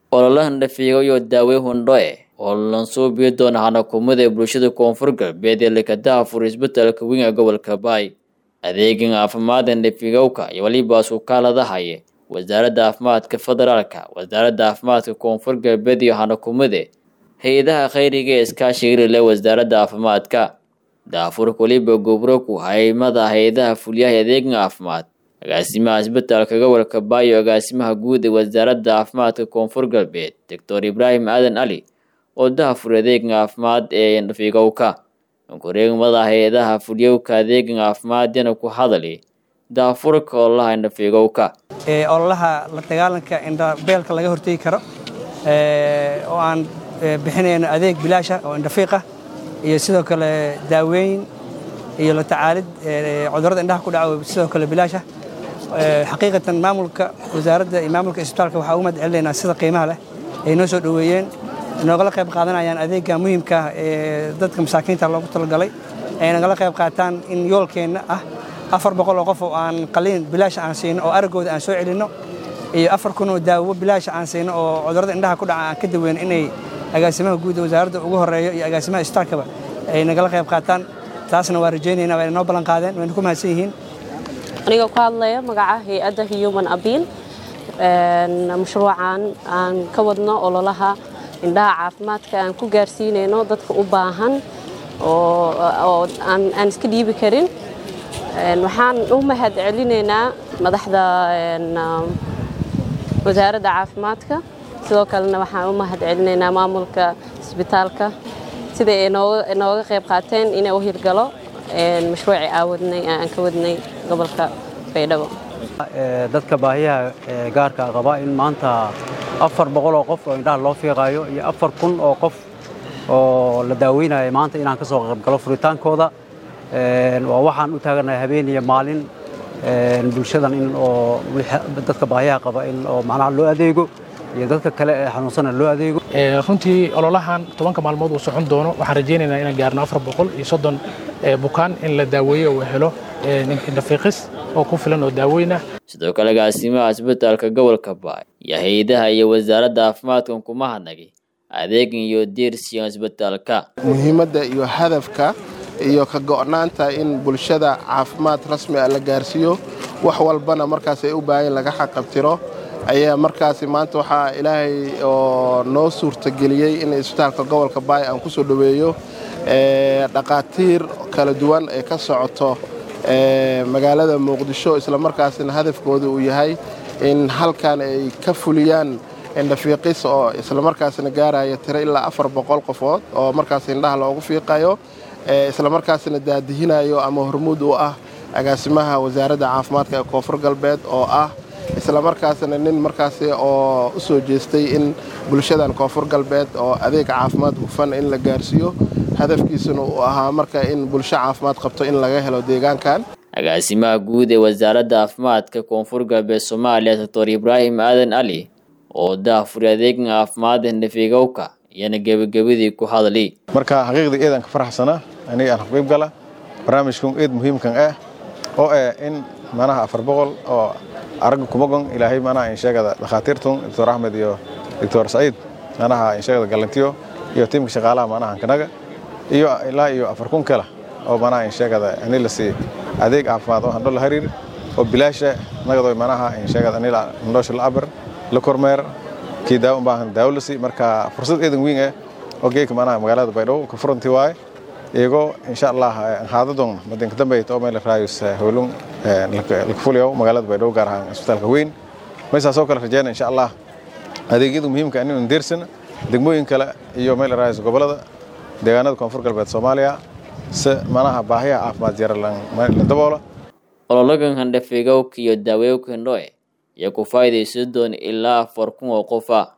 ololahan dhafiigo iyo daawe hundhoe oo lansuubiyo doona hanakumada ee bulshada koonfur galbeed ee lekadaha fur isbetelka weyn ee gobolka baay adeegan caafimaadkan dhafigowka iyo weliba sukaaladahaye wasaaradda caafimaadka federaalka wasaaradda caafimaadka koonfur galbeed iyo hanakumade hay-adaha khayriga ee iskaashiga leh wasaaradda caafimaadka daafurka weliba gobroku haymada hay-adaha fulyaha adeegan caafimaad agaasimaha isbetelka gobolka baay iyo agaasimaha guud ee wasaaradda caafimaadka koonfur galbeed doctor ibraahim aadan cali oo dahafur adeegan caafimaad ee dhafigowka koreegmada hay-adaha fulyowka adeegan caafimaadana ku hadali daafurka ololaha indhafigowka ololaha la dagaalanka indhabeelka laga hortegi karo oo aan bixinayno adeeg bilaasha oo indhafiiqa iyo sidoo kale daaweyn iyo la tacaalid cudurrada indhaha ku dhaca sidoo kale bilaasha xaqiiqatan maamulka wasaaradda iyo maamulka isbitaalka waxaa ugu mahad celinaynaa sida qiimaha leh ay noo soo dhoweeyeen noogala qayb qaadanayaan adeegga muhiimka ah ee dadka masaakiinta loogu talagalay ay nagala qayb qaataan in yoolkeenna ah afar boqol oo qof oo aan qaliin bilaasha aan siino oo araggooda aan soo celinno iyo afar kun oo daawo bilaasha aan siino oo cudurrada indhaha ku dhaca aan ka daweyno inay agaasimaha guud wasaaradda ugu horeeyo iyo agaasimaha isbitaalkaba ay nagala qayb qaataan taasna waa rajaynaynaa waa noo ballan qaadeen wayna ku mahadsan yihiin anigoo ku hadlaya magaca hay-adda human abiil mashruucan aan ka wadno ololaha indhaha caafimaadka aan ku gaarsiinayno dadka u baahan oo aan iska dhiibi karin waxaan u mahad celinaynaa madaxda wasaaradda caafimaadka sidoo kalena waxaan u mahad celinaynaa maamulka isbitaalka sida ay nooga qayb qaateen inay u hirgalo mashruuci aawadnay aan ka wadnay gobolka baydhabo dadka baahiyaha gaarka qaba in maanta afar boqol oo qof oo indhaha loo fiiqaayo iyo afar kun oo qof oo la daaweynayo maanta inaan ka soo qaybgalo furitaankooda waa waxaan u taaganahay habeen iyo maalin bulshadan in oo dadka baahiyaha qaba in oo macnaha loo adeego iyo dadka kale ee xanuunsana loo adeego runtii ololahan tobanka maalmood uu socon doono waxaan rajaynaynaa inaan gaarno afar boqol iyo soddon bukaan in la daaweeyo uu helo indhafiiqis oo ku filan oo daaweyna sidoo kale agaasimaha isbetelka gobolka baay iyo hay-adaha iyo wasaaradda caafimaadkan kuma hadnagay adeegan iyo diirsiyan isbetelka muhiimadda iyo hadafka iyo ka go'naanta in bulshada caafimaad rasmi ah la gaarsiiyo wax walbana markaas ay u baahan laga xaqabtiro ayaa markaasi maanta waxaa ilaahay oo noo suurtageliyey in isbitaalka gobolka baay aan ku soo dhoweeyo dhaqaatiir kala duwan ee ka socoto magaalada muqdisho islamarkaasina hadafkooda uu yahay in halkan ay ka fuliyaan indhafiiqis oo islamarkaasina gaaraya tiro ilaa afar boqol qofood oo markaas indhaha loogu fiiqayo islamarkaasina daadihinayo ama hormuud u ah agaasimaha wasaaradda caafimaadka ee koonfur galbeed oo ah islamarkaasina nin markaasi oo u soo jeestay in bulshadan koonfur galbeed oo adeeg caafimaad hufan in la gaarsiiyo hadafkiisuna uu ahaa marka in bulsho caafimaad qabto in laga helo deegaankan agaasimaha guud ee wasaaradda caafimaadka koonfur galbeed soomaaliya doctor ibraahim aadan cali oo daafuri adeegan caafimaadka dhafigowka iyana gebagabadii ku hadli marka xaqiiqdii eedan ka faraxsana aniga aan qayb gala barnaamijkan eed muhiimkan ah oo ah in manaha afar boqol oo aragga kumagon ilaahay manaha insheegada dhakhaatiirtun doctor axmed iyo doctor saciid manaha insheegada galantiyo iyo tiimka shaqaalaha manaha kanaga iyo ilaa iyo afar kun kale oo manaha insheegada ani la sii adeeg caafimaad oo handho la hariir oo bilaasha nagado manaha insheegada anila handhoosha la abar la kormeer kii daawo baahan daawo la sii marka fursad eedan weyn ah oo geeka manaha magaalada baydhabo ka furanti waaye iyagoo insha allah haadadon madinka dambeeyta oo meel raayus howlun laka fuliyo magaalada baydhabo gaar ahaan isbitaalka weyn maysaasoo kale rajeyna insha allah adeegyada muhiimka inuu deersana degmooyin kale iyo meel raayus gobolada deegaanada koonfur galbeed soomaaliya si manaha baahiyaha caafimaad yara la daboola ololagan handhafigowka iyo daaweyowka hindhoe iyo ku faa'idaysan doona ilaa afar kun oo qofa